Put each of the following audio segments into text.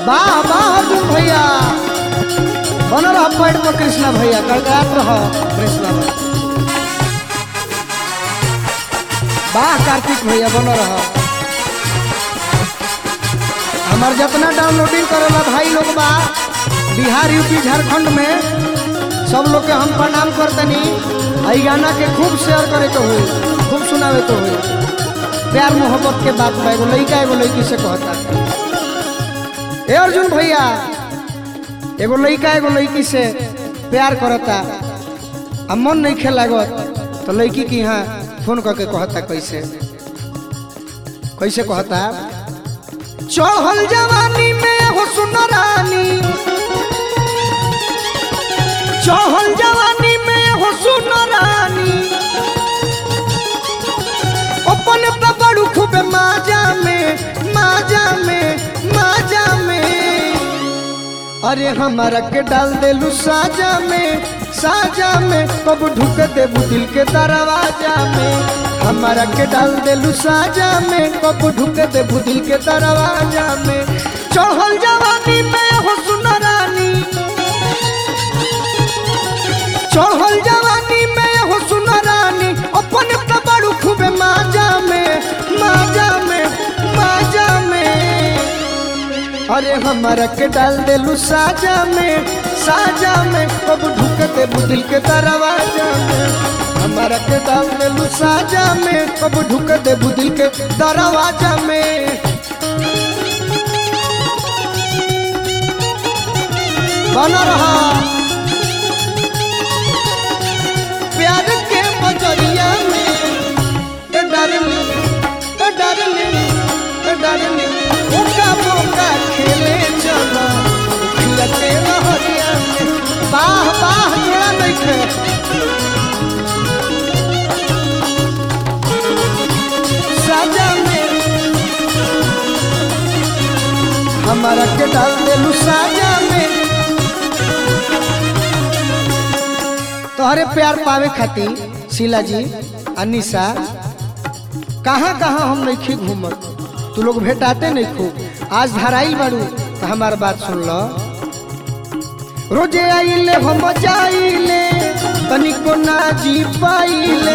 वाह वाह अर्जुन भैया बनल रह पैड में कृष्णा भैया कड़कड़ात रह कृष्णा भैया वाह कार्तिक भैया बनल रह हमार जितना डाउनलोडिंग करेला भाई लोग बा बिहार यूपी झारखंड में सब लोग के हम प्रणाम करतनी आई गाना के खूब शेयर करे के होई खूब सुनावे के होई प्यार मोहब्बत के बात बा एगो लइका एगो लइकी से कहता ए अर्जुन भैया एगो लइका एगो लइकी से प्यार करता आ मन नहीं खे लागत तो लइकी के यहाँ फोन करके कहता कैसे कैसे कहता चढ़ल जवानी में हो सुनरानी चढ़ल जवानी में हो सुनरानी अपन पे बड़ू खूब माजा में माजा में माजा में अरे हमारा के डाल देलू साजा में साजा में कब ढुक देबू दिल के दरवाजा में हमारा के डाल देलू साजा में कब ढुक देबू दिल के दरवाजा में चढ़ल जवानी में हो सुनरानी चढ़ल जवानी में हो सुनरानी अपन पे बड़ू खूब माजा में माजा में माजा में अरे हमारा के डाल देलू साजा में साजा में कब ढुक देबू दिल के दरवाजा में हमारा के डाल देलू साजा में कब ढुक देबू दिल के दरवाजा में बना रहा प्यार के बजरिया में ए डार्लिंग ए डार्लिंग ए डार्लिंग ओका बोका खेले चलो खिलते रहरिया में बाह बाह जोड़ा नहीं खे साजा में हमारा के डाल देलू साजा में तोहरे प्यार पावे खातिर शीला जी अनिशा कहाँ कहाँ हम नहीं घूमत तू लोग भेटाते नहीं खूब आज धराई बारू तो हमार बात सुन लो रोजे आइले हम जाइले तनिको ना जी पाइले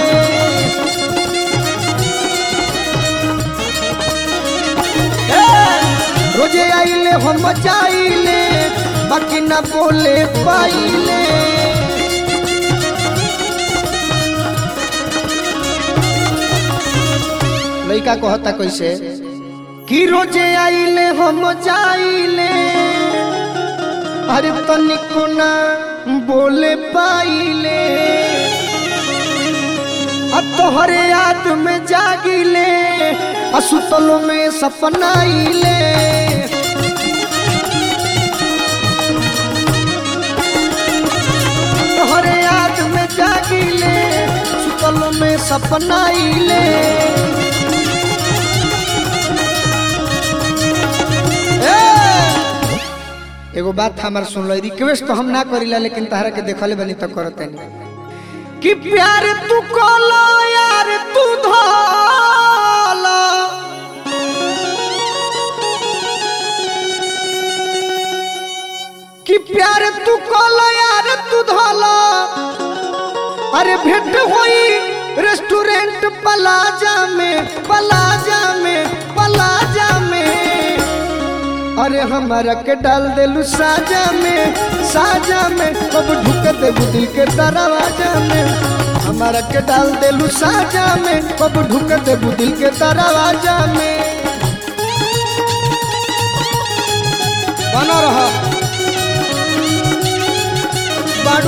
ए, रोजे आइले हम जाइले बाकी ना बोले पाइले लइका कहता कैसे कि रोजे आइले हम जाइले अरे तनिको ना बोले पाइले आ तोहरे याद में जागिले आ सुतलो में सपनाइले तोहरे याद में जागिले सुतलो में सपनाइले ए! एगो बात हमार सुन लो रिक्वेस्ट तो हम ना करीला लेकिन तहरा के देखले बनी तो करते नहीं कि प्यार तू कोलो यार तू धोलो कि प्यार तू कोलो यार तू धोलो अरे भेंट होई रेस्टोरेंट पलाजा में पलाजा में पलाजा में अरे हमारा के डाल देलू साजा में साजा में कब ढुक देबू दिल के दरवाजा में हमारा के डाल देलू साजा में कब ढुक देबू दिल के दरवाजा में बनो रहो बाडू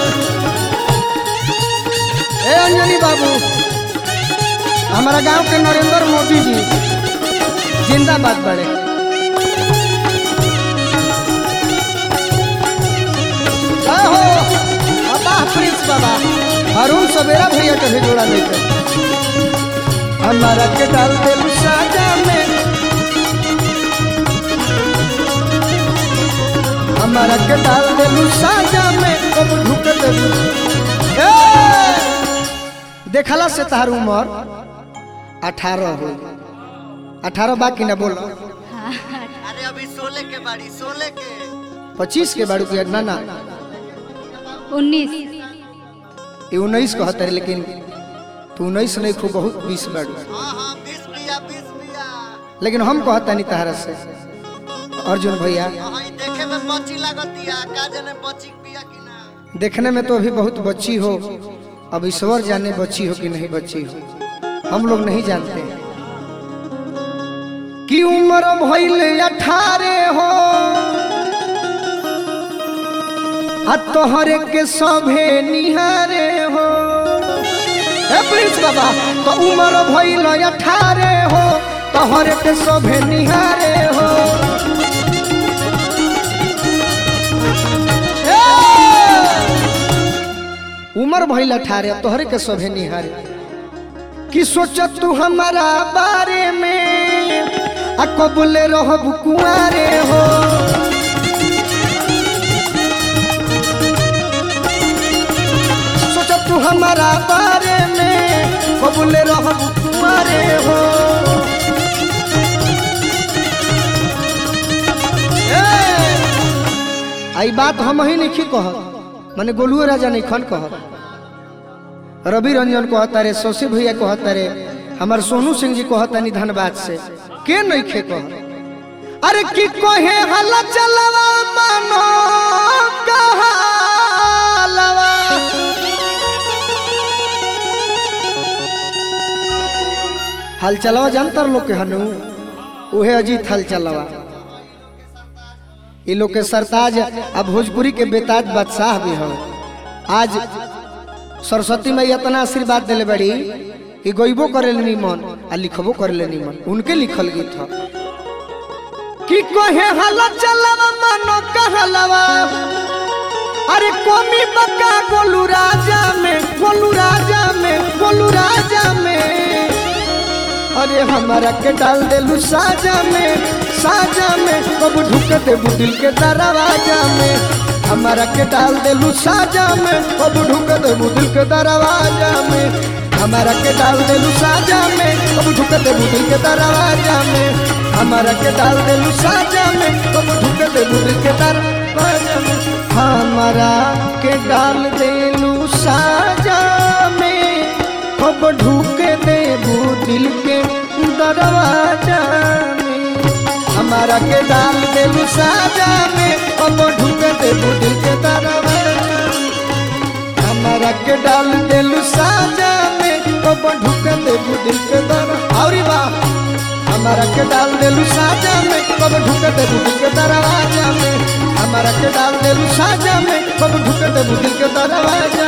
ए अंजनी बाबू हमारा गांव के नरेंद्र मोदी जी जिंदाबाद बड़े जय हो अब्बा प्रिंस बाबा अरुण सवेरा भैया के भी जोड़ा नहीं थे हमारा के डाल दे साजा में हमारा के डाल दे साजा में कब ढुक दे ए! देखला से तार उम्र अठारह हो अठारह बाकी ना बोलो हाँ अरे अभी सोले के बाड़ी सोले के पच्चीस के बाड़ू के ना ना उन्नीस ये उन्नीस कहते रहे लेकिन तू उन्नीस नहीं खूब बहुत बीस बाड़ू हाँ हाँ बीस पिया बीस पिया लेकिन हम कहता नहीं तहरा से अर्जुन भैया हाँ ई देखे में बच्ची लागतिया का जाने बच्ची पिया कि ना देखने में तो अभी बहुत बच्ची हो अब ईश्वर जाने बच्ची हो कि नहीं बच्ची हो हम लोग नहीं जानते कि उम्र भइले अठारह हो आ तोहरे के सभे निहारे हो ए प्रिंस बाबा तो उम्र भइले अठारह हो तोहरे के सभे निहारे हो उम्र भइल अठारह तोहरे के सभे निहारे कि सोच तू हमारा बारे में आ कबूले रहब कुआरे हो सोच तू हमारा बारे में कबूले रहब कुआरे हो ए! आई बात हम ही नहीं कहत माने गोलुओ राजा नहीं खन कहत रवि रंजन कहता रे शशि भैया कहता रे हमार सोनू सिंह जी कहता नहीं धनबाद से के नहीं खे कह अरे की कहे हला चलवा मानो कहालवा हल चलवा जानतर लोग के हनु उहे अजीत हल चलवा ये लोग के सरताज अब भोजपुरी के बेताज बादशाह भी हो आज सरस्वती मैया इतना आशीर्वाद दिले बड़ी कि गईबो करे निमन आ लिखबो करे निमन उनके लिखल गीत ह कि कहे हला चलवा मानो कहलवा अरे कोमी बका गोलू राजा में गोलू राजा में गोलू राजा में अरे हमारा के डाल देलू साजा में साजा में कब ढुक देबू दिल के दरवाजा में हमारा के डाल देलू साजा में कब ढुक देबू दिल के दरवाजा में हमारा के डाल देलू साजा में कब ढुक देबू दिल के दरवाजा में हमारा के डाल देलू साजा में कब ढुक देबू दिल के दरवाजा में हमारा के डाल देलू साजा में कब ढूक देबू दिल के दरवाजा में हमारा के डाल देबू साजा में कब ढूक देबू दिल के दरवाजा में हमारा के डाल देलू साजा में कब ढूक देबू दिल के दरवाजा और वाह हमारा के डाल देलू साजा में कब ढूक देबू दिल के दरवाजा में हमारा के डाल देलू साजा में कब ढूक देबू दिल के दरवाजा